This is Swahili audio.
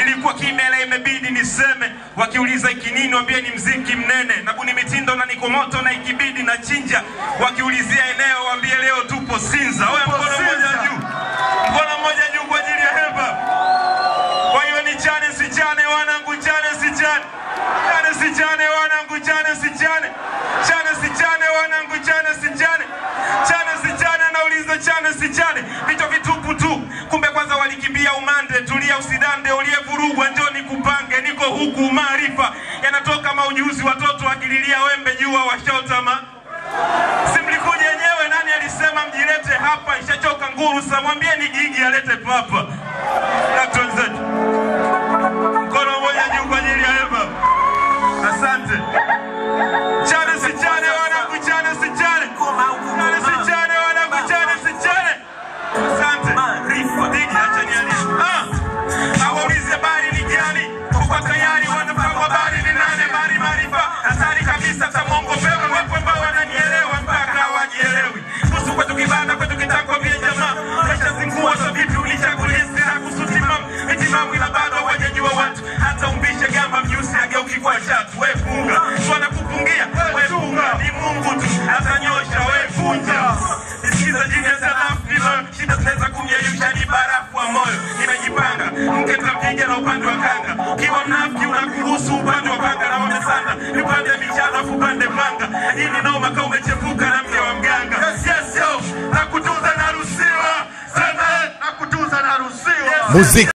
Nilikuwa kimya ila imebidi niseme, wakiuliza iki nini, wambie ni mziki mnene, nabuni mitindo na niko moto na ikibidi na chinja. Wakiulizia eneo, wambie leo tupo Sinza. Oya, mkono mmoja Sinza. juu, mkono mmoja juu kwa ajili ya heba. Kwa hiyo ni chane si chane, wanangu, chane si chane, chane si chane, wanangu, chane si chane, chane si chane, wanangu, chane si chane, chane si chane, nauliza chane si chane, vichwa vitupu tu. Kumbe kwanza walikimbia umande, tulia usidande, uliyevurugwa njoni kupange, niko huku maarifa yanatoka maujuzi, watoto wakililia wembe, jua washaotama Si mlikuja yenyewe, nani alisema mjilete hapa? Ishachoka nguru, sa mwambieni Gigi alete papa. Dkt. wenzetu, mkono mmoja juu kwa ajili ya Eva. Asante. Chane si chane, wanangu, chane si chane, chane si chane, wanangu, chane si chane. Asante. Gigi, acha nialie. Ah, hawaulizi habari ni gani, kwa tayari wanafahamu habari ni nane, mari maarifa hatari kabisa, tamongo pewe wapo ambao wananielewa mpaka hawajielewi. Kuhusu kwetu kibanda, kwetu kitako vya jamaa, maisha zingua za vipi ulishakulisira kusutimam itimamu, ila bado hawajajua watu, hata umbishe gamba mjusi ageuki kwa chatu. We funga, swana kupungia, we funga, ni Mungu tu atanyosha, we funja. Nisikiza jini ya salafu nilo, shida zinaweza kumyeyusha, ni barafu wa moyo. Nimejipanga, mke nitapiga na upande wa kanga. Ukiwa mnafiki unakuruhusu upande wa panga na wamesanda, nipande michano afu upande panga. Hii ni noma kama umechepuka na mke wa mganga. Yes, yo, na kutunza naruhusiwa. Sema, na kutunza na ruhusiwa yes, Muziki.